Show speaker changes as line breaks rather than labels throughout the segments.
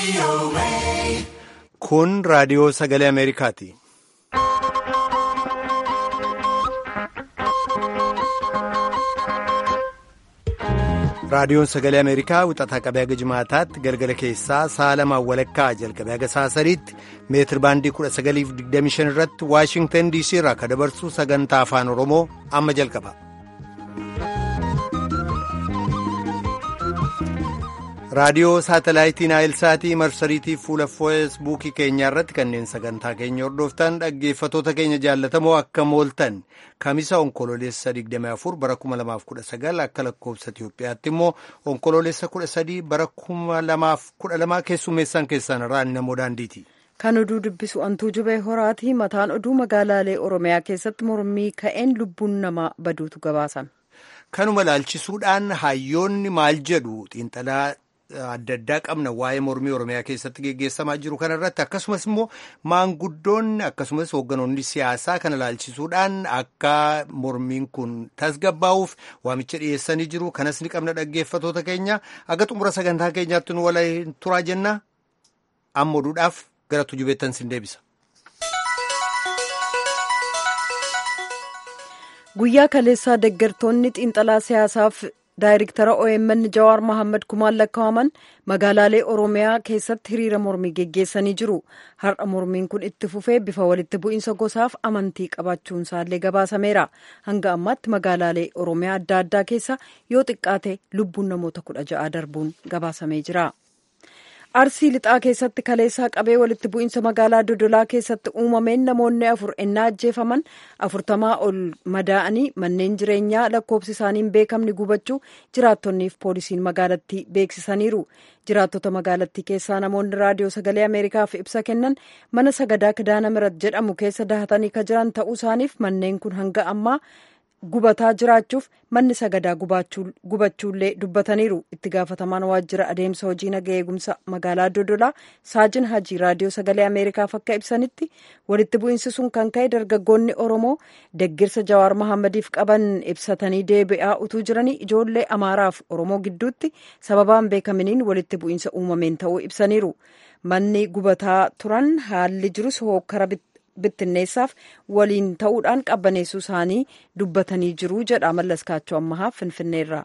Kun raadiyoo sagalee Ameerikaati. Raadiyoon sagalee Ameerikaa wixataa qabee haga jimaataatti galgala keessaa sa'a lamaan walakkaa jalqabee haga sa'a sadiitti meetir baandii 1925 irratti Waashingtan DC irraa akka dabarsu sagantaa afaan Oromoo amma jalqaba. raadiyoo saatalaayitii naayilsaatii marsariitii fuula feesbuukii keenyaa irratti kanneen sagantaa keenya hordoftan dhaggeeffatoota keenya jaallatamoo akka mooltan kamisa onkoloolessa 24 bara 2019 akka lakkoofsa Itiyoophiyaatti immoo onkoloolessa 13 bara 2012 keessummeessaan keessan irraa namoo daandiiti.
Kan oduu dubbisu antuu jubee horaati mataan oduu magaalaalee Oromiyaa keessatti mormii ka'een lubbuun namaa baduutu gabaasame.
Kanuma ilaalchisuudhaan hayyoonni maal jedhu xiinxalaa adda addaa qabna waa'ee mormii oromiyaa keessatti geggeessamaa jiru kanarratti akkasumas immoo maanguddoonni akkasumas hoogganoonni siyaasaa kana ilaalchisuudhaan akka mormiin kun tasgabbaa'uuf waamicha dhiyeessanii jiru kanas ni qabna dhaggeeffatoota keenya akka xumura sagantaa keenyaatti nu waliin turaa jenna amma oduudhaaf gara tujubeettan sin deebisa.
guyyaa kaleessaa deeggartoonni xiinxalaa siyaasaaf daayirektara OMN Jawaar Mohaammed kumaan lakkaa'aman magaalaalee Oromiyaa keessatti hiriira mormii geggeessanii jiru. Har'a mormiin kun itti fufee bifa walitti bu'iinsa gosaaf amantii qabaachuun isaallee gabaasameera. Hanga ammaatti magaalaalee Oromiyaa adda addaa keessa yoo xiqqaate lubbuun namoota kudha ja'a darbuun gabaasamee jira. arsii lixaa keessatti kaleessaa qabee walitti bu'iinsa magaalaa dodolaa keessatti uumameen namoonni afur ennaa ajjeefaman afurtamaa ol madaa'anii manneen jireenyaa lakkoofsi isaanii hin beekamne gubachuu jiraattonniif poolisiin magaalattii beeksisaniiru jiraattota magaalattii keessaa namoonni raadiyoo sagalee ameerikaaf ibsa kennan mana sagadaa kidaana mirat jedhamu keessa dahatanii ka jiran ta'uu isaaniif manneen kun hanga ammaa gubataa jiraachuuf manni sagadaa gubachuullee dubbataniiru itti gaafatamaan waajjira adeemsa hojii naga eegumsa magaalaa dodolaa saajin hajii raadiyoo sagalee ameerikaaf akka ibsanitti walitti bu'iinsi sun kan ka'e dargaggoonni oromoo deggirsa jawaar mahammadiif qaban ibsatanii deebi'aa utuu jiranii ijoollee amaaraaf oromoo gidduutti sababaan beekaminiin walitti bu'iinsa uumameen ta'uu ibsaniiru manni gubataa turan haalli jirus hookkara bittinneessaaf waliin ta'uudhaan qabbaneessuu isaanii dubbatanii jiru jedha mallaskaachoo ammahaa finfinneerra.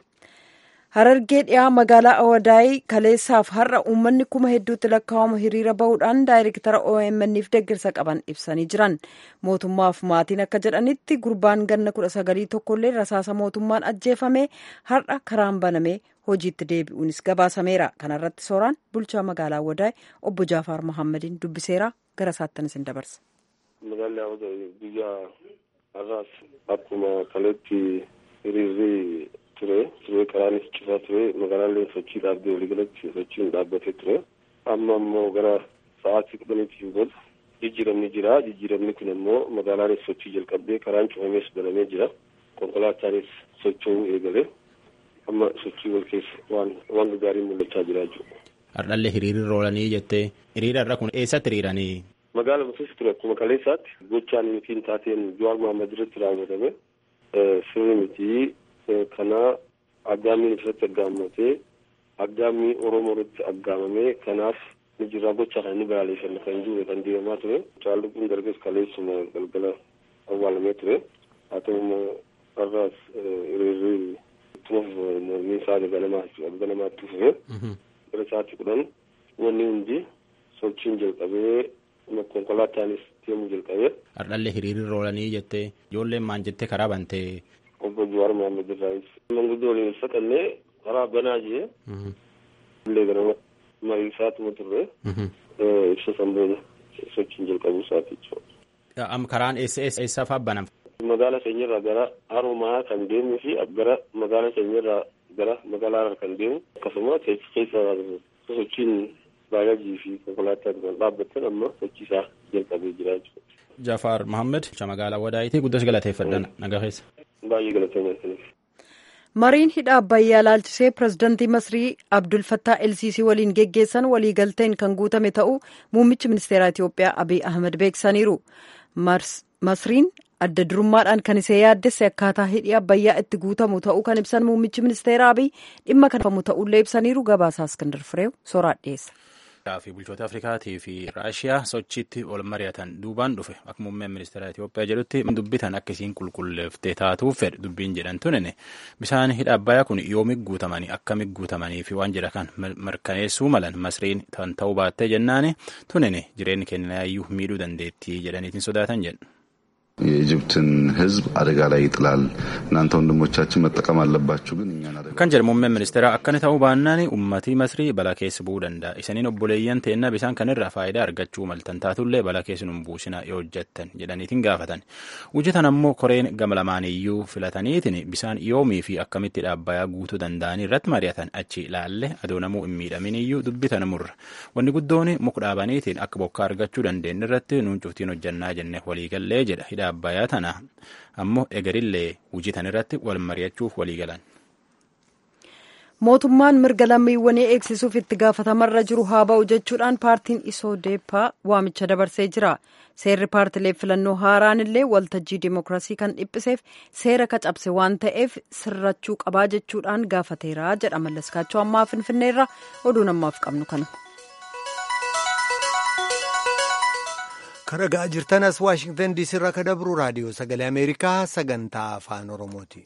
harargee dhiyaa magaalaa awadaayii kaleessaaf har'a uummanni kuma hedduutti lakkaa'amu hiriira bahuudhaan daayirektara OMN'f deggirsa qaban ibsanii jiran mootummaaf maatiin akka jedhanitti gurbaan ganna kudha sagalii tokkollee rasaasa mootummaan ajjeefame har'a karaan banamee hojiitti deebi'uunis gabaasameera kanarratti sooraan bulchaa magaalaa awadaayii obbo jaafaar mohammadiin dubbiseera gara isaattan isin dabarsa.
Magaalli awadaayii guyyaa har'aas akkuma kaleetti hiriirri ture ture karaanis cufaa ture magaalaaleen sochii dhaabdee waliigalatti sochiin dhaabbatee ture amma ammoo gara sa'aatii kudhaniitiin booda jijjiiramni jira jijjiiramni kun ammoo magaalaanis sochii jalqabdee karaan cufamees banamee jira konkolaataanis socho'uu eegale amma sochii wal keessa waan waan gaariin mul'achaa jira jechuudha.
Hardhallee hiriirri roolanii jettee hiriira irra kun eessatti hiriiranii?
Magaalaa keessa ture akkuma kaleessaatti gochaan mitiin taateen Jawaar Mohaammed irratti raawwatame sirri mitii kana aggaamiin irratti aggaamatee aggaamii oromoo irratti aggaamamee kanaaf ni jirraa gochaa kana ni balaaleffanna kan jiru kan deemamaa ture caalluquun darbees kaleessuma galgala awwaalamee ture haa ta'u immoo har'aas hiriirri ittuma mormii isaa ganamaatti fufe gara sa'aatii kudhan wanni hundi sochiin jalqabee konkolaataanis deemuu jalqabee.
Hardhallee hiriirri roolanii jettee ijoolleen maan jettee karaa bantee.
obbo Jawaar Mohaammed irraayis. Manguddoo waliin saqannee karaa banaa jee. Illee gara mariisaatuma turre. Ibsa sanboona sochiin jalqabuu isaati jechuudha.
Am karaan eessa eessa eessa fa'aa banama?
Magaala keenyarraa gara Haromaa kan deemuu fi gara magaala keenyarraa gara magaalaa Harar kan deemu akkasuma keessa sochiin baay'ajii fi konkolaataan kan dhaabbatan amma sochii isaa jalqabee jira jechuudha.
Jafaar Mohaammed magaalaa Wadaayitii guddas galateeffadhan nagaa keessa.
Baay'ee galateeffadhan.
mariin hidha abbayyaa laalchisee pirezidantii masrii abdul fattaa elsiisii waliin geggeessan waliigalteen kan guutame ta'uu muummichi ministeeraa itiyoophiyaa abiy ahmed beeksisaniiru masriin adda durummaadhaan kan isee yaaddesse akkaataa hidhi abbayyaa itti guutamu ta'uu kan ibsan muummichi ministeeraa abiy dhimma kan famu ta'ullee ibsaniiru gabaasaa iskandar fireew sooraan dhiyeessa.
Ameerikaa fi bulchoota Afrikaatii fi Raashiyaa sochiitti ol mari'atan duubaan dhufe akka muummeen ministeera Itoophiyaa jedhutti dubbitan akka isiin qulqulleeftee taatuuf fedhe dubbiin jedhan tunine bishaan hidha Abbayyaa kun yoomig guutamanii akkamitti guutamanii fi waan jedha kan mirkaneessuu malan masriin kan ta'uu baattee jennaani tunine jireenyi keenyaayyuu miidhuu dandeettii jedhaniitiin sodaatan jedhu.
የኢጅፕትን ሕዝብ አደጋ ላይ ይጥላል። እናንተ ወንድሞቻችን መጠቀም አለባችሁ፣ ግን እኛን አደጋ
kan jedhe muummeen ministeera akkana ta'uu baannaan ummatii masrii balaa keessa bu'uu danda'a isaniin obboleeyyan teennaa bisaan kanirraa faayidaa argachuu maltan taatullee balaa keessa nun buusina yoo hojjettan jedhaniitiin gaafatan hojjetan ammoo koreen gama lamaaniyyuu filataniitiin bisaan yoomii fi akkamitti dhaabbayaa guutuu danda'anii irratti mari'atan achi ilaalle adoo namuu hin miidhaminiyyuu dubbitan murra wanni guddoon muka dhaabaniitiin akka bokkaa argachuu dandeenye irratti nuun cuftiin hojjannaa jenne waliigallee jedha hidha abbayyaa tana ammoo egerillee hojii tan irratti wal mari'achuuf waliigalan.
mootummaan mirga lammiiwwanii eegsisuuf itti gaafatamarra jiru haa ba'u jechuudhaan paartiin isoodeepaa waamicha dabarsee jira seerri paartilee filannoo haaraan illee waltajjii dimookiraasii kan dhiphiseef seera kacabse waan ta'eef sirrachuu qabaa jechuudhaan gaafateera jedha mallaskaachoo ammaa finfinneerra oduun ammaaf qabnu kana.
karagaa jirtanas waashingtan diisii irraa kan dabru raadiyoo sagalee ameerikaa sagantaa afaan oromooti.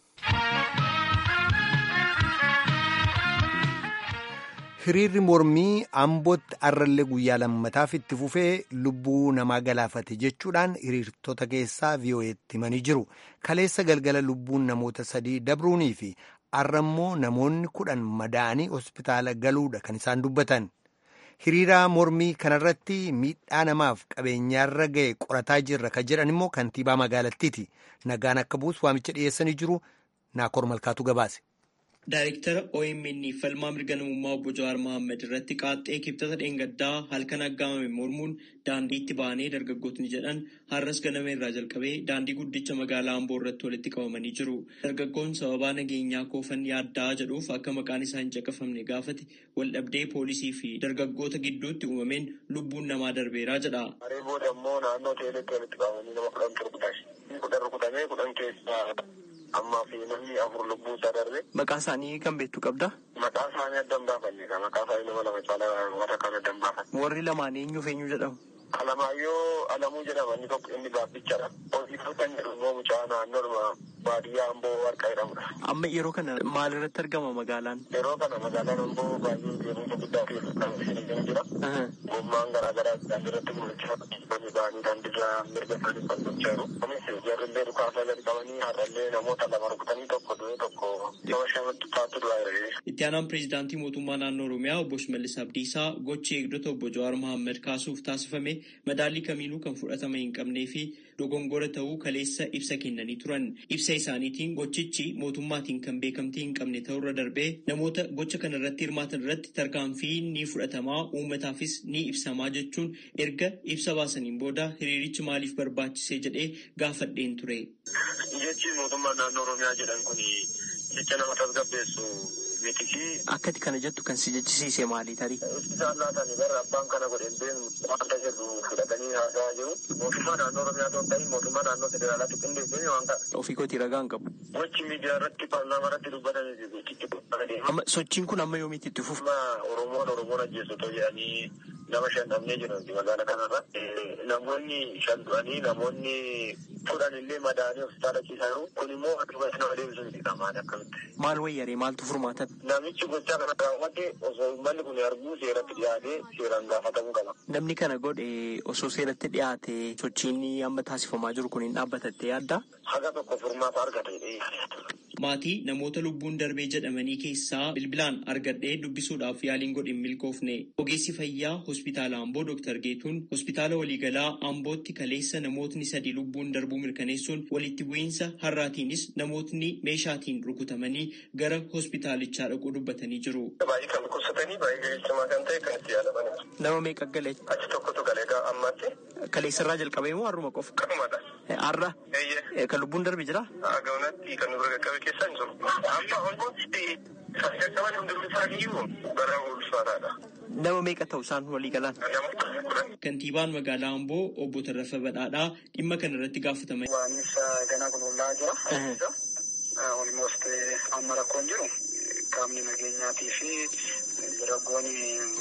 hiriirri mormii ambootti arrallee guyyaa lammataaf itti fufee lubbuu namaa galaafate jechuudhaan hiriirtota keessaa vii'oo'eetti himanii jiru kaleessa galgala lubbuun namoota sadii dabruunii fi arrammoo namoonni kudhan madaa'anii hospitaala galuudha kan isaan dubbatan. hiriira mormii kanarratti miidhaa namaaf qabeenyaarra ga'e qorataa jirra kan jedhan immoo kantiibaa magaalattiiti nagaan akka buusu waamicha dhiyeessanii jiru naakoor malkaatu gabaase.
Daayirektara OMN falmaa mirga namummaa obbo Jawaar Mohaammed irratti qaaxxee kibxata dheengaddaa halkan aggaamame mormuun daandiitti ba'anii dargaggootni jedhan har'as ganama irraa jalqabee daandii guddicha magaalaa Amboo irratti walitti qabamanii jiru. Dargaggoon sababaa nageenyaa koofan yaaddaa jedhuuf akka maqaan isaa hin caqafamne gaafate waldhabdee poolisii fi dargaggoota gidduutti uumameen lubbuun namaa darbeeraa jedha.
Haree booda immoo naannoo teeleetti walitti qabamanii nama kudhan rukutan. Kudhan rukutamee kudhan keessaa ammaa fi namni afur lubbuu isaa darbe.
Maqaa isaanii kan beektu qabda?
Maqaa isaanii adda hin baafanne maqaa isaanii nama lama caalaa warra kan adda hin baafanne.
Warri lamaan eenyuuf eenyu jedhamu?
Alamaayyoo Alamuu jedhama inni tokko inni gaabbichadha. Hojii kan jedhu immoo mucaa naannoo baadiyyaa Amboo Warqaa jedhamudha.
Amma yeroo kana maal irratti argama magaalaan?
Yeroo kana magaalaan Amboo baay'ee deemsa guddaa keessa kan isheen jira. Gommaan garaa garaa daandiirratti mul'achaa namni ba'anii daandiirra mirga isaanii falmachaa jiru. Kunis jarrillee dhukaasaa gadi qabanii har'allee namoota lama rukutanii tokko du'e tokko nama shamatti taatu du'aa jira.
Itti aanaan pireezidaantii mootummaa naannoo Oromiyaa obbo Shimallis Abdiisaa gochi eegdota obbo Jawaar Mohaammed kaasuuf taasifame madaalii kamiinuu kan fudhatama hin qabnee fi dogongora ta'uu kaleessa ibsa kennanii turan. Ibsa isaaniitiin gochichi mootummaatiin kan beekamtii hin qabne ta'urra darbee namoota gocha kana irratti hirmaatan irratti tarkaanfii ni fudhatamaa uummataafis ni ibsamaa jechuun erga ibsa baasaniin booda hiriirichi maaliif barbaachise jedhee gaafadheen ture.
Jechi mootummaa naannoo Oromiyaa jedhan kun jecha nama tasgabbeessu miti
Akkati kana jettu kan si jechisiise maali tarii?
Isaan laatanii bara abbaan kana godheen beenu wanta jedhu fudhatanii haasa'aa jiru. Mootummaa naannoo Oromiyaa ta'uu ta'in mootummaa naannoo federaalaatti qindeessee waan kana.
Ofii kootii ragaa hin qabu.
Gochi miidiyaa irratti paarlaamaa irratti dubbatanii gochitti dubbatanii.
Amma sochiin kun amma yoomiitti itti fufu?
Amma Oromoon Oromoon ajjeesu otoo jedhanii nama shan dhabnee jiru magaalaa kanarra. Namoonni shan du'anii namoonni kudhan illee madaanii hospitaala ciisaa jiru. Kun immoo akkasumatti nama deebisuu miti qamaan akkamitti.
Maal wayyaree maaltu furmaatan?
Namichi gochaa kana raawwate osoo uummanni kun arguu seeratti dhiyaatee seeraan gaafatamuu qaba.
Namni kana godhe osoo seeratti dhiyaate sochiin amma taasifamaa jiru kun hin dhaabbatattee yaadda?
Haga tokko furmaata argate.
Maatii namoota lubbuun darbee jedhamanii keessaa bilbilaan argadhee dubbisuudhaaf yaaliin godhin milkoofne. Ogeessi fayyaa hospitaala Amboo Dr. Geetuun hospitaala waliigalaa Ambootti kaleessa namootni sadi lubbuun darbuu mirkaneessuun walitti bu'iinsa har'aatiinis namootni meeshaatiin rukutamanii gara hospitaalichaa dhaquu dubbatanii jiru.
Baay'ee kan dhukkubsatanii baay'ee gaheessamaa kan ta'e kan itti yaalamanidha.
Nama meeqa galee?
Achi tokkotu galee ammatti.
Kaleessarraa jalqabee moo har'uma qofa?
Qabumadha.
Har'a?
Eeyyee.
Kan lubbuun darbe jira?
Gaunatti kan nu qaqqabe keessaa hin jiru. Amma olmooti sassaban hundumti isaaniiyyuu bara ulfaataadha.
Nama meeqa ta'u isaan walii galaan? Kantiibaan magaalaa Amboo obbo Tarrafa Badhaadhaa dhimma kana irratti gaafataman.
Waanis ganaa kun ollaa jira. Olmoost amma rakkoon jiru qaamni nageenyaatii fi dargaggoonni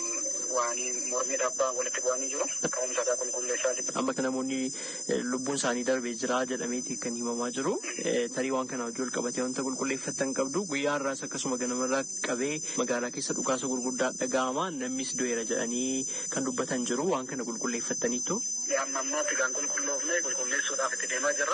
waan mormii dhabbaa walitti bu'anii jiru. Ka'umsa isaa qulqulleessaa jiru.
Amma kan namoonni lubbuun isaanii darbee jira jedhameeti kan himamaa jiru. Tarii waan kana wajjin wal qabatee wanta qulqulleeffatan qabdu guyyaa har'aas akkasuma ganamarraa qabee magaalaa keessa dhukaasa gurguddaa dhaga'ama namnis du'eera jedhanii kan dubbatan jiru waan kana qulqulleeffataniitu.
Amma ammaatti kan qulqulloofne qulqulleessuudhaaf itti deemaa jirra.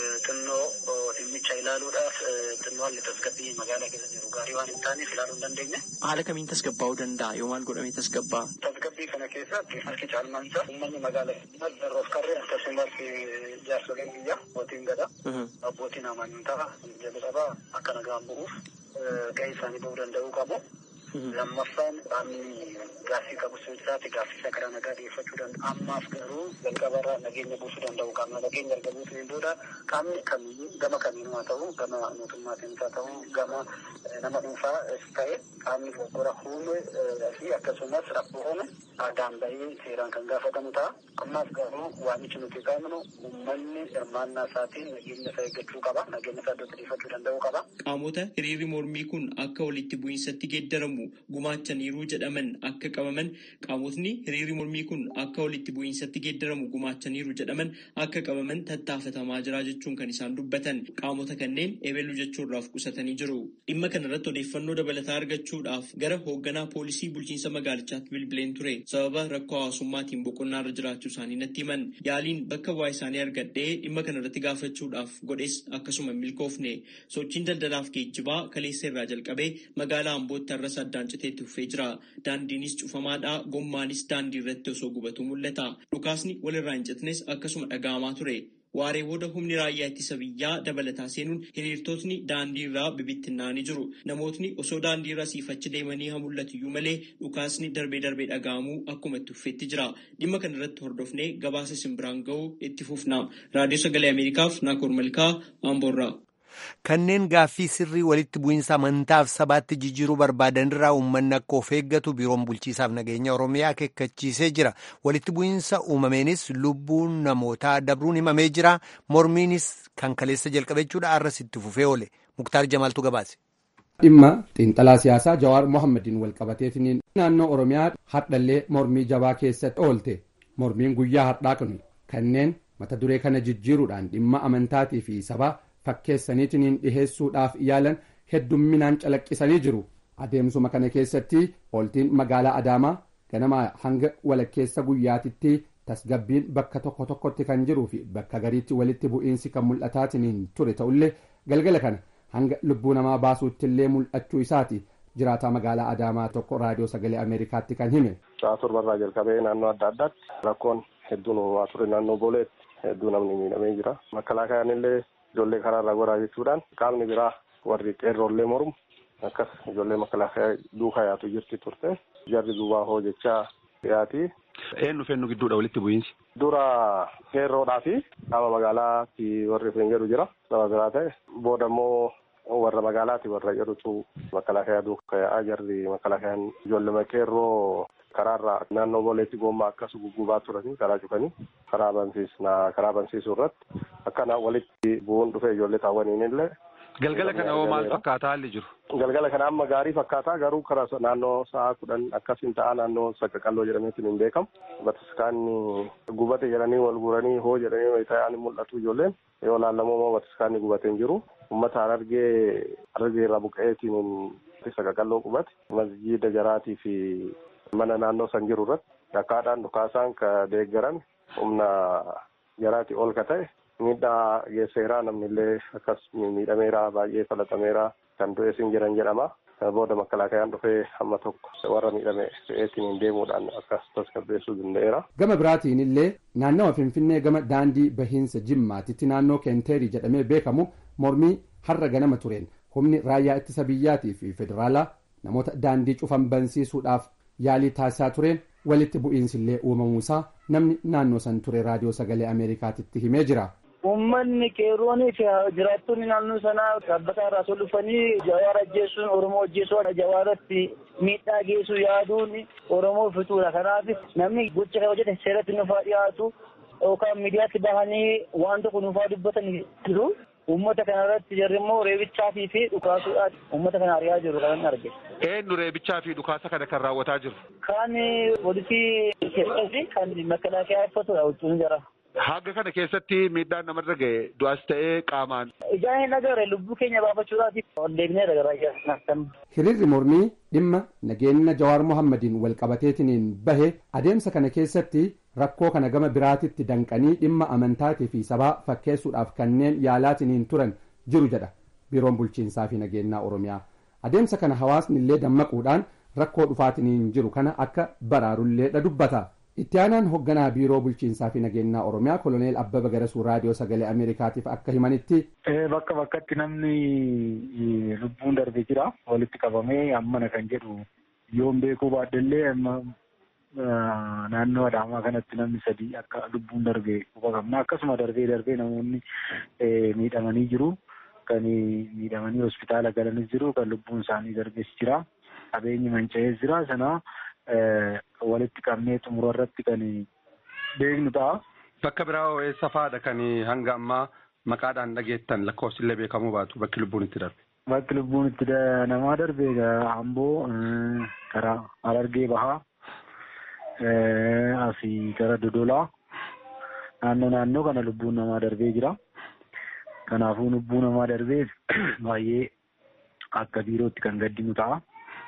Xinnoo dhimmicha ilaaluudhaaf xinnoo haalli tasgabbii magaalaa keessa jiru gaarii waan hin taaneef ilaaluu hin dandeenye.
Haala kamiin tasgabbaa'uu danda'a yoo maal godhamee tasgabbaa'a?
Tasgabbii kana keessatti harki caalmaansa uummanni magaalaa keessatti darroof qarree akkasumas jaarsoleen biyya abbootiin gadaa abbootiin amantaa jalqabaa akka nagaan bu'uuf gahee isaanii ba'uu danda'uu qabu. lammaffaan qaamni gaaffii qabu jiraate gaaffii isaa karaa nagaa dhiyeeffachuu danda'a. Ammaaf garuu jalqabarraa nageenya buusuu danda'u qaamna nageenya erga buusuu booda qaamni kamiyyuu gama kamiinuu haa ta'u gama mootummaatiin haa ta'u gama nama dhuunfaa ta'e qaamni dogoggora uume fi akkasumas rakkoo uume aadaan bahee seeraan kan gaafatamu ta'a. Ammaaf garuu waamichi nuti qabnu uummanni hirmaannaa isaatiin nageenya isaa eeggachuu qaba. Nageenya isaa iddootti dhiyeeffachuu danda'uu qaba.
Qaamota hiriirri mormii kun akka walitti bu'iinsatti geeddaramu gumaachaniiru jedhaman akka qabaman qaamotni hiriirri mormii kun akka walitti bu'iinsatti geeddaramu gumaachaniiru jedhaman akka qabaman tattaafatamaa jira jechuun kan isaan dubbatan qaamota kanneen ebeluu jechuurraaf qusatanii jiru. Dhimma kanarratti odeeffannoo dabalataa argachuudhaaf gara hoogganaa poolisii bulchiinsa magaalichaatti bilbileen ture sababa rakkoo hawaasummaatiin boqonnaarra jiraachuu isaanii natti himan yaaliin bakka bu'aa isaanii argadhee dhimma kanarratti gaafachuudhaaf godhes akkasuma milkoofne sochiin daldalaaf geejjibaa kaleessa irraa jalqabee magaalaa ambootti har'as addaan citeetti fufee jira. Daandiinis cufamaadha. Gommaanis daandii irratti osoo gubatu mul'ata. Dhukaasni walirraa hin citnes akkasuma dhaga'amaa ture. Waaree booda humni raayyaa ittisa biyyaa dabalataa seenuun hiriirtotni daandii irraa bibittinnaanii jiru. Namootni osoo daandii irra siifachi deemanii haa mul'atuyyuu malee dhukaasni darbee darbee dhaga'amuu akkuma itti fufeetti jira. Dhimma kana irratti hordofnee gabaasa simbiraan ga'uu itti fufna. Raadiyoo Sagalee Ameerikaaf Naakoor Malkaa Amboorraa.
Kanneen gaaffii sirrii walitti bu'iinsa amantaaf sabaatti jijjiiruu barbaadanirraa uummanni akka of eeggatu biiroon bulchiisaaf nageenya Oromiyaa akeekkachiisee jira. Walitti bu'iinsa uumameenis lubbuun namootaa dabruun himamee jira. Mormiinis kan kaleessa jalqabe jechuudha arras itti fufee oole. Muktaar Jamaaltu gabaase.
Dhimma xiinxalaa siyaasaa Jawaar Mohammadiin walqabateetiniin naannoo Oromiyaa hardhallee mormii jabaa keessatti oolte. Mormiin guyyaa hardhaa kun kanneen mata duree kana jijjiiruudhaan dhimma amantaatii fi sabaa fakkeessaniitiin dhiheessuudhaaf yaalan heddumminaan calaqqisanii jiru adeemsuma kana keessatti ooltiin magaalaa adaamaa ganama hanga walakkeessa guyyaatitti tasgabbiin bakka tokko tokkotti kan jiruu fi bakka gariitti walitti bu'iinsi kan mul'ataatiin ture ta'ullee galgala kana hanga lubbuu namaa baasuuttillee mul'achuu isaati jiraataa magaalaa adaamaa tokko raadiyoo sagalee ameerikaatti kan hime.
Sa'a torbarraa jalqabee naannoo adda addaatti rakkoon hedduun uumamaa ture naannoo booleetti hedduu namni miidhamee jira. Makalaakayaan illee ijoollee karaarraa goraa jechuudhaan qaamni biraa warri qeerroollee mormu akkas ijoollee makalaakayaa duukaa yaatu jirti turte jarri duubaa hoo jechaa dhiyaati.
Eenyu fennu gidduudha walitti bu'iinsi?
Dura qeerroodhaa fi qaama magaalaatti warri fen jedhu jira nama biraa ta'e booda immoo warra magaalaati warra jedhutu makalaakayaa duukaa yaa'aa jarri makalaakayaan ijoollee qeerroo karaarraa naannoo booleetti gommaa akkas guggubaa turanii karaa cufanii karaa bansiisna karaa bansiisuu irratti akkana walitti bu'uun dhufe ijoollee taawwaniin illee.
Galgala kana hoo maal fakkaata haalli jiru?
Galgala kana amma gaarii fakkaataa garuu karaa naannoo sa'a kudhan akkasiin ta'a naannoo saqqaqalloo jedhameetiin hin beekamu. Bataskaanni gubate jedhanii wal guuranii hoo jedhanii wayita'anii mul'atu ijoolleen yoo laallamoo immoo bataskaanni gubatee hin jiru. Uummata harargee harargee irraa buqqa'eetiin saqqaqalloo qubate masjiida jaraatii fi mana naannoo san jiru irratti akkaadhaan dhukaasaan ka deeggaran humna jaraatii ol ka ta'e miidhaa geesseeraa namni illee akkas miidhameeraa baay'ee falaxameeraa kan du'e sin jiran jedhama. Booda makalaakayaan dhufee hamma tokko warra miidhame fe'eetiin deemuudhaan akkas tasgabbeessuu danda'eera.
Gama biraatiin illee naannawa Finfinnee gama daandii bahiinsa Jimmaatitti naannoo Keenteerii jedhamee beekamu mormii har'a ganama tureen humni raayyaa ittisa biyyaatii fi federaalaa namoota daandii cufan bansiisuudhaaf yaalii taasisaa tureen walitti bu'iinsi illee uumamuusaa namni naannoo san ture raadiyoo sagalee ameerikaatitti himee jira.
Uummanni qeerroonii fi jiraattonni naannoo sanaa dhaabbata irraa osoo dhufanii jawaara ajjeesuun Oromoo ajjeesuun jawaaratti miidhaa geessuu yaaduun Oromoo fituudha. Kanaaf namni gocha kana hojjete seeratti nufaa dhiyaatu yookaan miidiyaatti bahanii waan tokko nufaa dubbatan jiru. uummata kana irratti jarri immoo reebichaatii fi dhukaasuudhaan uummata kana ari'aa jiru kan arge.
Eenyu reebichaa fi dhukaasa kana kan raawwataa jiru?
Kan poolisii Itoophiyaa fi kan makalaakiyaa uffatudha huccuun jara.
Haga kana keessatti miidhaan namarra ga'e du'as ta'ee qaamaan.
Ijaan hin agarre lubbuu keenya baafachuudhaaf ol deebinee agarraa
Hiriirri mormii dhimma nageenya Jawaar Mohammadiin walqabateetiniin bahe adeemsa kana keessatti rakkoo kana gama biraatitti danqanii dhimma amantaatii fi sabaa fakkeessuudhaaf kanneen yaalaatiniin turan jiru jedha biiroon bulchiinsaa fi nageenyaa Oromiyaa. Adeemsa kana hawaasni illee dammaquudhaan rakkoo dhufaatiniin jiru kana akka baraarulleedha dubbata. itti aanaan hoogganaa biiroo bulchiinsaa fi nageenyaa oromiyaa koloneel abbaba garasuu raadiyoo sagalee ameerikaatiif akka himanitti.
bakka bakkatti namni lubbuun darbee jira walitti qabamee ammana kan jedhu yoon beekuu baaddellee naannoo adaamaa kanatti namni sadii akka lubbuun darbee quba qabna akkasuma darbee darbee namoonni miidhamanii jiru kan miidhamanii hospitaala galanis jiru kan lubbuun isaanii darbees jira qabeenyi manca'ees jira sana. walitti qabnee xumura irratti kan beeknu ta'a.
Bakka biraa eessa fa'aadha kan hanga ammaa maqaadhaan dhageettan lakkoofsillee beekamuu baatu bakki lubbuun itti darbe.
Bakki lubbuun itti namaa darbe Amboo karaa Harargee Bahaa asii gara Dodolaa naannoo naannoo kana lubbuun namaa darbee jira. Kanaafuu lubbuu namaa darbee baay'ee akka biirootti kan gaddinu ta'a.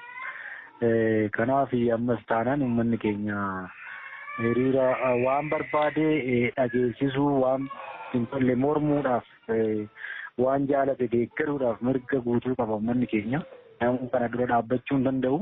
kanaaf ammas taanaan uummanni keenya hiriira waan barbaade dhageessisuu waan hin tolle mormuudhaaf waan jaalate deeggaruudhaaf mirga guutuu qaba uummanni keenya namuu kana dura dhaabbachuu hin danda'u.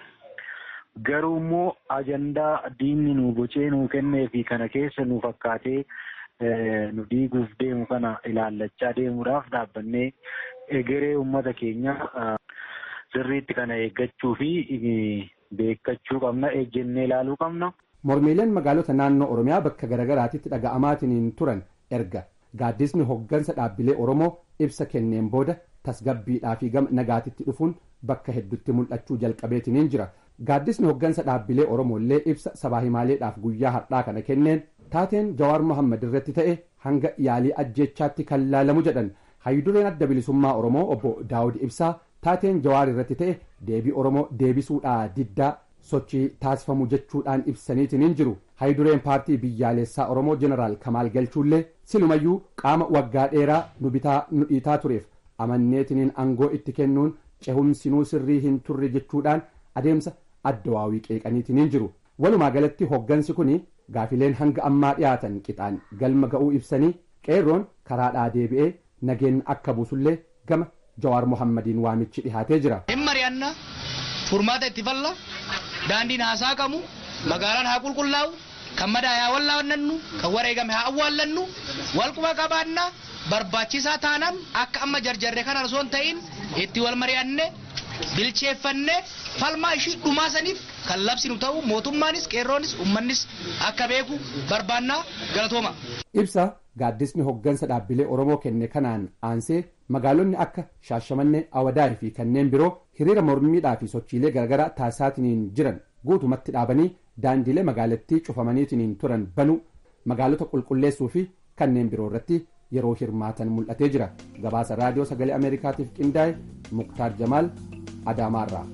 Garuu immoo ajandaa diinni nu bocee nuu kennee fi kana keessa nu fakkaatee nu diiguuf deemu kana ilaallachaa deemuudhaaf dhaabbannee egeree uummata keenya sirriitti kana eeggachuu fi beekkachuu qabna ejjennee ilaaluu qabna.
Mormiileen magaalota naannoo Oromiyaa bakka garaagaraatitti dhaga'amaatiniin turan erga gaaddisni hoggansa dhaabbilee Oromoo ibsa kenneen booda tasgabbiidhaa fi gama nagaatitti dhufuun bakka hedduutti mul'achuu jalqabeetiniin jira. Gaaddisni hoggansa dhaabbilee Oromoo illee ibsa sabaa himaaleedhaaf guyyaa har'aa kana kenneen taateen Jawaar Mohammad irratti ta'e hanga yaalii ajjeechaatti kan laalamu jedhan hayyudureen adda bilisummaa Oromoo obbo Daawud Ibsaa taateen jawaar irratti ta'e deebii oromoo deebisuudhaa diddaa sochii taasifamu jechuudhaan ibsaniitiin jiru hayyudureen paartii biyyaalessaa oromoo jeneraal kamaal galchuullee silumayyuu qaama waggaa dheeraa nu bitaa nu dhiitaa tureef amanneetiniin aangoo itti kennuun cehumsinuu sirrii hin turre jechuudhaan adeemsa addawaawii qeeqaniitiin jiru walumaa galatti hoggansi kun gaafileen hanga ammaa dhiyaatan qixaan galma ga'uu ibsanii qeerroon karaadhaa deebi'ee nageenya akka buusullee gama jawaar mohammadiin waamichi dhihaatee jira.
hin mari'anna furmaata itti falla daandiin haasaa qabu magaalaan haa qulqullaa'u kan madaa haa wallaannannu kan wareegame haa awwaallannu walquba qabaanna barbaachisaa taanaan akka amma jarjarre kana osoo hin ta'in itti wal mari'anne bilcheeffanne falmaa ishii dhumaa saniif kan labsinu ta'u mootummaanis qeerroonis uummannis akka beeku barbaannaa galatooma.
ibsa gaaddisni hoggansa dhaabbilee oromoo kenne kanaan aansee magaalonni akka shaashamannee awadaari fi kanneen biroo hiriira mormiidhaa fi sochiilee garaagaraa taasisaatiniin jiran guutumatti dhaabanii daandiilee magaalattii cufamaniitiniin turan banuu magaalota qulqulleessuu fi kanneen biroo irratti yeroo hirmaatan mul'atee jira gabaasa raadiyoo sagalee ameerikaatiif qindaa'e muktaar jamaal adaamaarraa.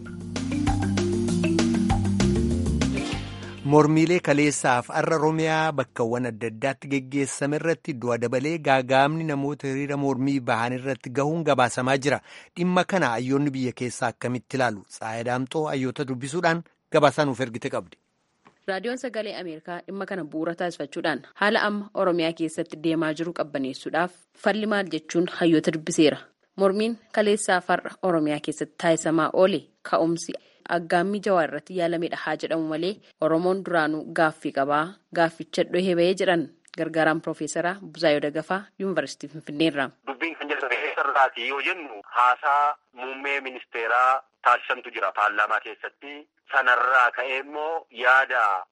mormiilee kaleessaaf har'a oromiyaa bakkawwan adda addaatti geggeessame irratti du'a dabalee gaagaamni namoota hiriira mormii bahan irratti gahuun gabaasamaa jira dhimma kana hayyoonni biyya keessaa akkamitti ilaalu tsaayadaamxoo hayyoota dubbisuudhaan gabaasaa nuuf ergite qabdi.
raadiyoon sagalee ameerikaa dhimma kana bu'uura taasifachuudhaan haala amma oromiyaa keessatti deemaa jiru qabbaneessuudhaaf falli maal jechuun hayyoota dubbiseera mormiin kaleessaaf har'a oromiyaa keessatti taasisamaa oole ka'umsi. aggaammii jawaar irratti yaalamedha haa jedhamu malee oromoon duraanuu gaaffii qabaa gaafficha dhohee bahee jedhan gargaaraan piroofeesaraa Buzaayoo Dagafaa yuunivarsiitii Finfinneerra.
Dubbiin kan jedhame eessarraati yoo jennu haasaa muummee ministeeraa taasisantu jira paarlaamaa keessatti sanarraa ka'ee immoo yaada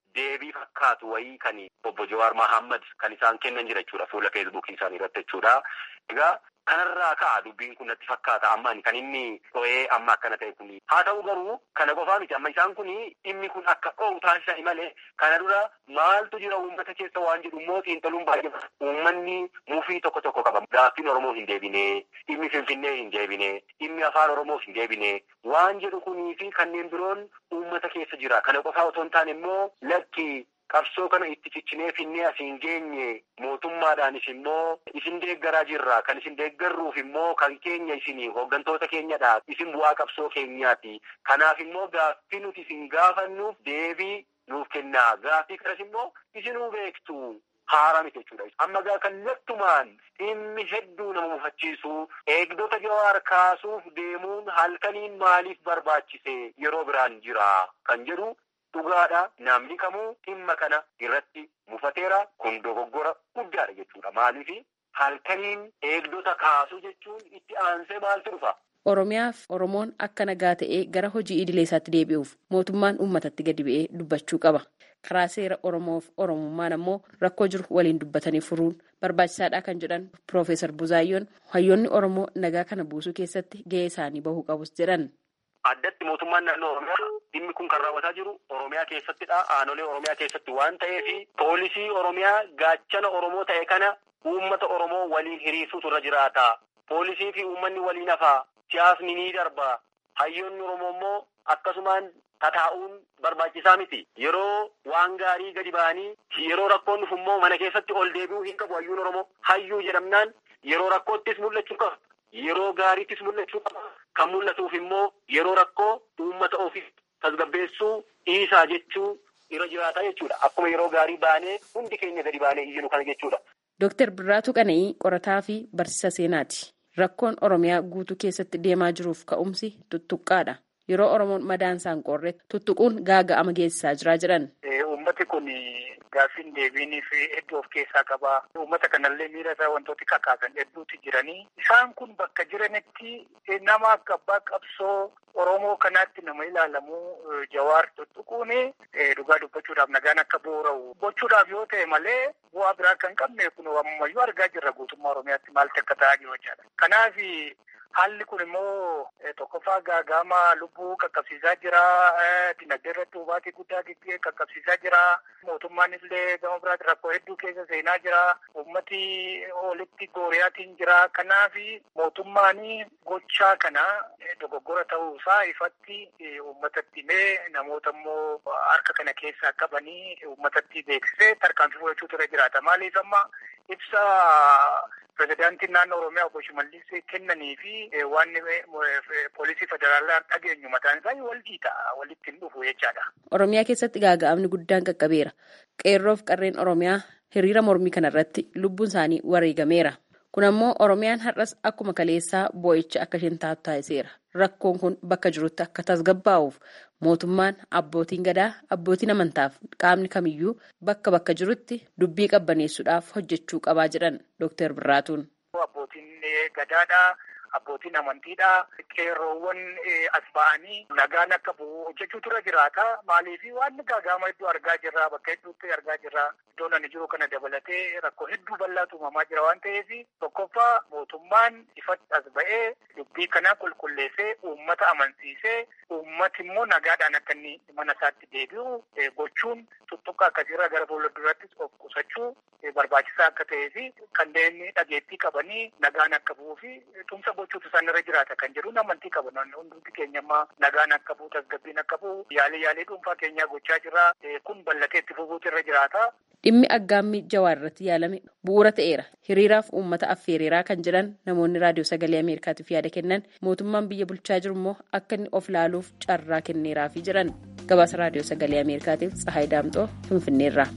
deebii fakkaatu wayii kan obbo Jawaar Mahammad kan isaan kennan jira jechuudha fuula feesbuukii isaanii irratti jechuudha. Egaa kanarraa ka'a dubbiin kun natti fakkaata amma kan inni to'ee amma akkana ta'e kuni. Haa ta'u garuu kana qofaa miti amma isaan kuni dhimmi kun akka dho'u taasisa malee kana dura maaltu jira uummata keessa waan jedhu immoo xiinxaluun baay'ee uummanni mufii tokko tokko qaba. Gaaffiin Oromoo hin deebine, dhimmi Finfinnee hin deebine, dhimmi afaan Oromoo hin deebine waan jedhu kunii fi kanneen biroon uummata keessa jira. Kana qofaa otoo hin taane immoo lakki qabsoo kana itti ciccinee finnee asiin geenye mootummaadhaanis immoo isin deeggaraa jirra kan isin deeggarruuf immoo kan keenya isin hooggantoota keenyadha isin bu'aa qabsoo keenyaati kanaaf immoo gaaffii nuti isin gaafannuuf deebii nuuf kennaa gaaffii kanas immoo isinuu beektu haara miti jechuudha. Amma gaa kallattumaan dhimmi hedduu nama mufachiisu eegdota jawaar kaasuuf deemuun halkaniin maaliif barbaachise yeroo biraan jira kan jedhu dhugaadha namni kamuu dhimma kana irratti mufateera kun dogoggora guddaadha jechuudha maaliif halkaniin eegdota kaasuu jechuun itti aansee maaltu dhufa.
Oromiyaaf Oromoon akka nagaa ta'ee gara hojii idilee isaatti deebi'uuf mootummaan uummatatti gadi bu'ee dubbachuu qaba. Karaa seera Oromoof Oromummaan ammoo rakkoo jiru waliin dubbatanii furuun barbaachisaadha kan jedhan Piroofeesar Buzaayyoon hayyoonni Oromoo nagaa kana buusuu keessatti gahee isaanii bahuu qabus jedhan.
Addatti mootummaan naannoo Oromiyaa dhimmi kun kan raawwataa jiru Oromiyaa keessattidha. Aanolee Oromiyaa keessatti waan ta'eef poolisii Oromiyaa gaachana Oromoo ta'e kana uummata Oromoo waliin hiriirsuutu irra jiraata. Poolisii fi uummanni waliin hafaa. Siyaasni ni darba. Hayyoonni Oromoo immoo akkasumaan tataa'uun barbaachisaa miti. Yeroo waan gaarii gadi ba'anii yeroo rakkoon dhufu immoo mana keessatti ol deebi'uu hin qabu hayyuun Oromoo. Hayyuu jedhamnaan yeroo rakkoottis mul'achuu qaba. Yeroo gaariittis mul'achuu qaba. Kan mul'atuuf immoo yeroo rakkoo uummata ofii tasgabbeessuu dhiisaa jechuu irra jiraata jechuudha. Akkuma yeroo gaarii baanee hundi keenya gadi baanee iyyinu kana jechuudha.
Dooktar Birraatuu Qana'ii qorataa fi barsiisa seenaati. Rakkoon Oromiyaa guutuu keessatti deemaa jiruuf ka'umsi tuttuqqaadha. Yeroo Oromoon madaan isaan qorre tuttuquun gaaga'ama geessisaa jira jedhan.
Uummati kun gaaffiin deebiinii fi hedduu of keessaa qaba. Uummata kanallee miira isaa wantooti kakaasan hedduuti jiranii. Isaan kun bakka jiranitti nama akka abbaa qabsoo Oromoo kanaatti nama ilaalamu jawaar tuttuquun dhugaa dubbachuudhaaf nagaan akka boora'u gochuudhaaf yoo ta'e malee bu'aa biraa kan qabne kun ammayyuu argaa jirra guutummaa Oromiyaatti maaltu akka ta'aa jiru jechaadha. Kanaaf haalli kun immoo tokkoffaa gaaga'ama lubbuu qaqqabsiisaa jira. Dinagdee irratti hubaatii guddaa qaqqabsiisaa jira. Mootummaan illee gama biraatti rakkoo hedduu keessa seenaa jira. Uummati olitti gooriyaatiin jira. Kanaaf mootummaan gochaa kana dogoggora ta'uusaa ifatti uummatatti himee namoota immoo harka kana keessaa qabanii uummatatti beeksisee tarkaanfii fudhachuutu irra jiraata. Maaliif amma ibsa pirezidaantiin naannoo Oromiyaa obbo Shimallis kennanii fi waan poolisii federaalaa dhageenyu mataan isaa wal dhiita walitti hin dhufu jechaadha.
Oromiyaa keessatti gaaga'amni guddaan qaqqabeera. Qeerroof qarreen Oromiyaa hiriira mormii kanarratti lubbuun isaanii wareegameera. Kun ammoo Oromiyaan har'as akkuma kaleessaa boo'icha akka isheen taatu taasiseera. Rakkoon kun bakka jirutti akka tasgabbaa'uuf mootummaan abbootiin gadaa abbootiin amantaaf qaamni kamiyyuu bakka bakka jirutti dubbii qabbaneessuudhaaf hojjechuu qabaa jedhan Dr. Birraatuun.
Abbootiin gadaadhaa. Abbootiin amantiidhaa qeerroowwan as ba'anii nagaan akka bu'u hojjechuutu irra jiraata. Maaliif waan gaaga'ama hedduu argaa jirra bakka hedduutti argaa jirra. Iddoon ani jiru kana dabalatee rakkoo hedduu bal'aatu uumamaa jira waan ta'eef tokkoffaa mootummaan ifatti as ba'ee dubbii kana qulqulleessee uummata amansiisee uummati immoo nagaadhaan akka inni mana isaatti deebi'u gochuun tuttuqa akkasiirra gara fuulduraattis of qusachuu barbaachisaa akka ta'ee fi kanneen dhageettii qabanii nagaan akka bu'uu fi tumsa gochuutu isaan irra jiraata kan jedhu amantii qaban hundumti keenya ammaa nagaan akka bu'u tasgabbiin akka bu'u yaalii yaalii dhuunfaa keenyaa gochaa jirra kun bal'atee itti fufuutu irra jiraata.
Dhimmi aggaammii jawaar irratti yaalame bu'uura ta'eera. Hiriiraaf uummata affeereeraa kan jedhan namoonni raadiyoo sagalee Ameerikaatiif yaada kennan mootummaan biyya bulchaa jiru immoo akka inni of laaluuf carraa kenneeraafii jiran. Gabaasa raadiyoo sagalee Ameerikaatiif Tsahaay Daamxoo Finfinneerraa.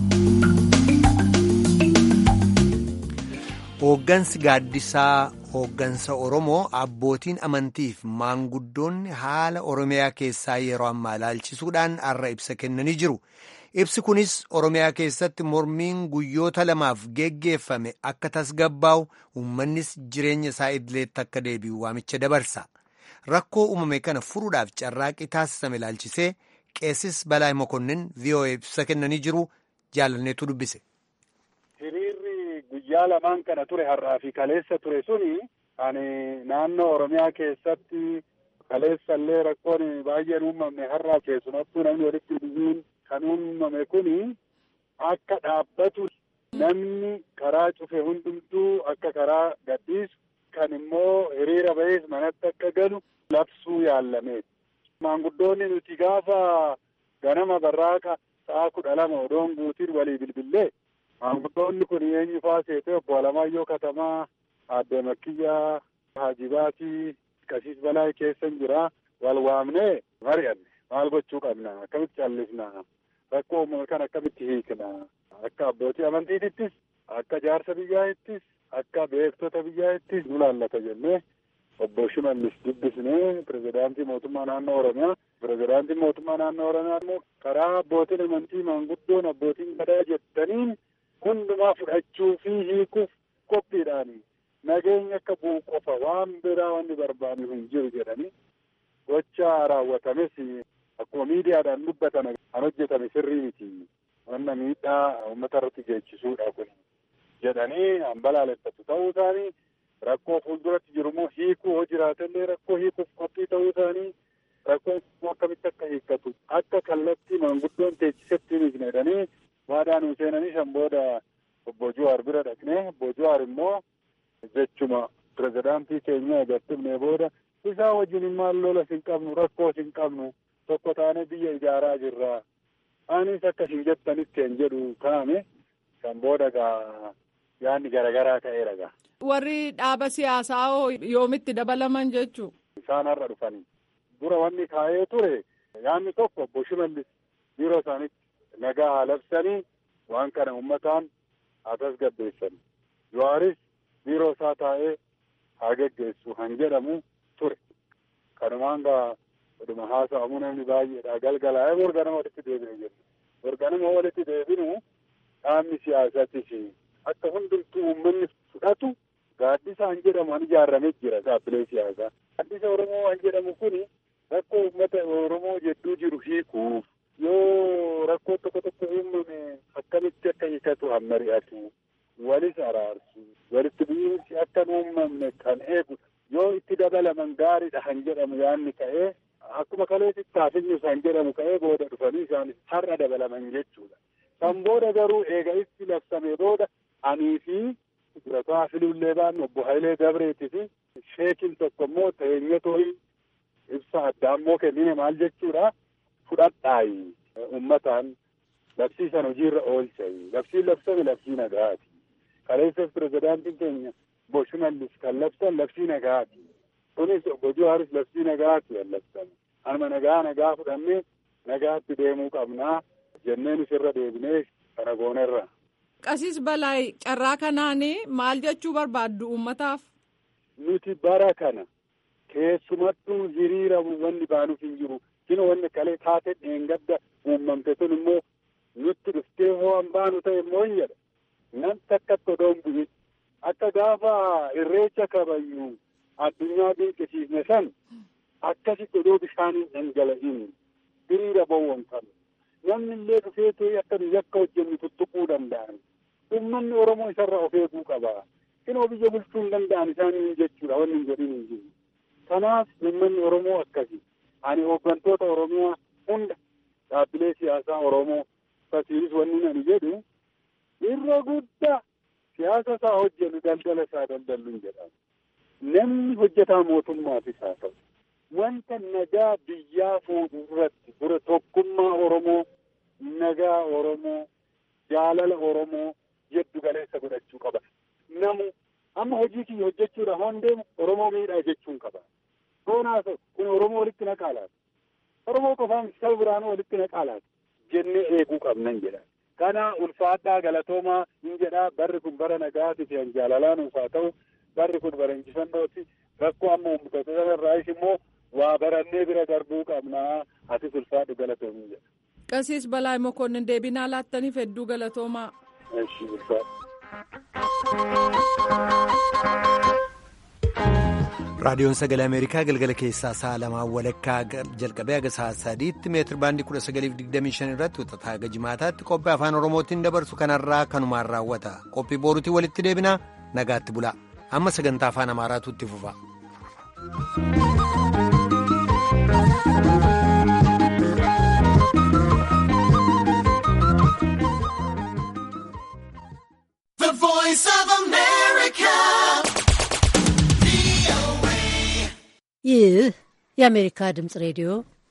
Hooggansi gaaddisaa hooggansa Oromoo abbootiin amantiif maanguddoonni haala Oromiyaa keessaa yeroo ammaa ilaalchisuudhaan har'a ibsa kennanii jiru. Ibsi kunis Oromiyaa keessatti mormiin guyyoota lamaaf geggeeffame akka tasgabbaa'u uummannis jireenya isaa idileetti akka deebi'u waamicha dabarsa. Rakkoo uumame kana furuudhaaf carraaqii taasisame ilaalchisee qeessis Balaay Mokonnin VOA ibsa kennanii jiru jaalanneetu dubbise.
Hiriirri guyyaa lamaan kana ture har'aa fi kaleessa ture suni ani naannoo Oromiyaa keessatti kaleessa illee rakkoon baay'een uumamne har'aa keessumattuu namni walitti dhufuun kan uumame kuni akka dhaabbatu namni karaa cufe hundumtuu akka karaa gadhiisu kan immoo hiriira ba'ees manatti akka galu labsuu yaallameeti. Maanguddoonni nuti gaafa ganama barraaqa sa'a kudha lama odoon guutiin walii bilbillee maanguddoonni kun eenyu faa seetee obbo Alamaayyoo Katamaa Aadde Makkiyyaa Haajibaatii Qasiis Balaa keessan jira wal waamnee mari'anne maal gochuu qabna akkamitti callisna rakkoo uumame kan akkamitti hiikna akka abbootii amantiitittis akka jaarsa biyyaattis akka beektota biyyaattis nu laallata jennee obbo Shimallis dubbisnee pirezidaantii mootummaa naannoo Oromiyaa pirezidaantii mootummaa naannoo Oromiyaa immoo karaa abbootiin amantii maanguddoon abbootiin gadaa jettaniin hundumaa fudhachuu fi hiikuuf qophiidhaan nageenya akka bu'u qofa waan biraa wanni barbaadu hin jiru jedhanii gocha raawwatames akkuma miidiyaadhaan dubbatan kan hojjetame sirrii miti wanna miidhaa uummata irratti geechisuudha kun jedhanii hambalaaleffatu ta'uu isaanii rakkoo fuulduratti jiru immoo hiikuu hoo jiraatellee rakkoo hiikuuf qophii ta'uu isaanii rakkoon immoo akkamitti akka hiikkatu akka kallattii maanguddoon teechisetti hiikne jedhanii waadaan nu seenanii san booda obbo Jawaar bira dhaqnee obbo Jawaar immoo jechuma pirezidaantii keenya agartumne booda isaa wajjin maal lola hin qabnu rakkoo hin qabnu tokko taanee biyya ijaaraa jirra anis akka hin jettanitti hin jedhu kaa'ame kan booda gaa yaanni garaagaraa ta'eera gaa.
Warri dhaaba siyaasaa hoo yoomitti dabalaman jechuu.
Isaan har'a dhufanii dura wanni kaa'ee ture yaanni tokko obbo Shimallis yeroo isaanitti nagaa haa labsanii waan kana uummataan haa tasgabbeessan. Jawaaris biiroo isaa taa'ee haa geggeessu han jedhamu ture. Kanumaan gaa oduma haasa'amu namni baay'eedha. Galgalaa'ee morganama walitti deebine jenna. Morganama walitti deebinu dhaabni siyaasaatiif akka hundumtuu uummanni fudhatu gaaddisa han jedhamu han ijaarramee jira dhaabbilee siyaasaa. Gaaddisa Oromoo han jedhamu kuni rakkoo uummata Oromoo jedduu jiru hiikuuf yoo rakkoo tokko tokko uumame akkamitti akka hiikatu han mari'atu. walis araarsu walitti bu'iinsi akka hin uumamne kan eegudha yoo itti dabalaman gaariidha han jedhamu yaanni ka'ee akkuma kaleessi taafinyu san jedhamu ka'ee booda dhufanii isaanis har'a dabalaman jechuudha. Kan booda garuu eega itti labsame booda anii fi durataa filuullee baannu obbo Hayilee Dabreetii fi sheekin tokko immoo teenyatoo ibsa addaa immoo kennine maal jechuudha fudhadhaayi uummataan labsiisan hojiirra oolchayi labsiin labsame labsii nagaati. kaleessas pirezidaantiin keenya obbo Shimallis kan labsan labsii nagaati. Kunis obbo Jawaaris labsii nagaati kan labsan. Anuma nagaa nagaa fudhannee nagaatti deemuu qabnaa jenneen isirra deebinee kana goonerra.
Qasiis Balaay carraa kanaan maal jechuu barbaaddu uummataaf?
Nuti bara kana keessumattuu hiriira wanni baanuuf hin jiru. Kino wanni kalee taate dheengadda uumamte sun immoo nutti dhuftee hoo an baanu ta'e immoo hin jedha. namni akkatti odoon bu'in akka gaafa irreecha kabajnu addunyaa dinqisiisne san akkasitti odoo bishaaniin dhangala'in hiriira bowwonfame namni illee dhufee ta'e akka nu yakka hojjennu tuttuquu danda'an uummanni oromoo isarra of eeguu qaba kinoo biyya bulchuu hin danda'an isaanii jechuudha wanni hin jedhin hin jiru kanaaf uummanni oromoo akkasi ani hooggantoota oromiyaa hunda dhaabbilee siyaasaa oromoo fasiilis wanni ani jedhu irra guddaa siyaasa isaa hojjennu daldala isaa daldalluun jedhama. Namni hojjetaa mootummaafis haa ta'u wanta nagaa biyyaa fuudhu irratti dura tokkummaa Oromoo, nagaa Oromoo, jaalala Oromoo jeddu galeessa godhachuu qaba. Namu amma hojii kiyya hojjechuudha hoon deemu Oromoo miidhaa jechuun qaba. Hoonaa ta'u kun Oromoo walitti naqaalaati. Oromoo qofaan saba biraanuu walitti naqaalaati jennee eeguu qabnan jedha. kana ulfaadhaa galatoomaa hin jedhaa barri kun bara nagaati fi jaalalaan ufaa ta'u barri kun bara injifannooti rakkoo amma uummattoota sanarraayis immoo waa barannee bira darbuu qabnaa atis ulfaadhu galatoomaa jedha.
Qasiis Balaa Mokonnin deebinaa laattaniif hedduu galatoomaa.
Eshi ulfaadhu.
raadiyoon sagalee ameerikaa galgala keessaa sa'a lamaa walakkaa jalqabee haga sa'a sadiitti meetir baandii kudha sagaliif digdamii shan irratti wixataa haga jimaataatti qophii afaan oromootiin dabarsu kanarraa kanumaan raawwata qophii boorutii walitti deebinaa nagaatti bulaa amma sagantaa afaan amaaraatu itti fufa.
ይህ የአሜሪካ ድምፅ ሬዲዮ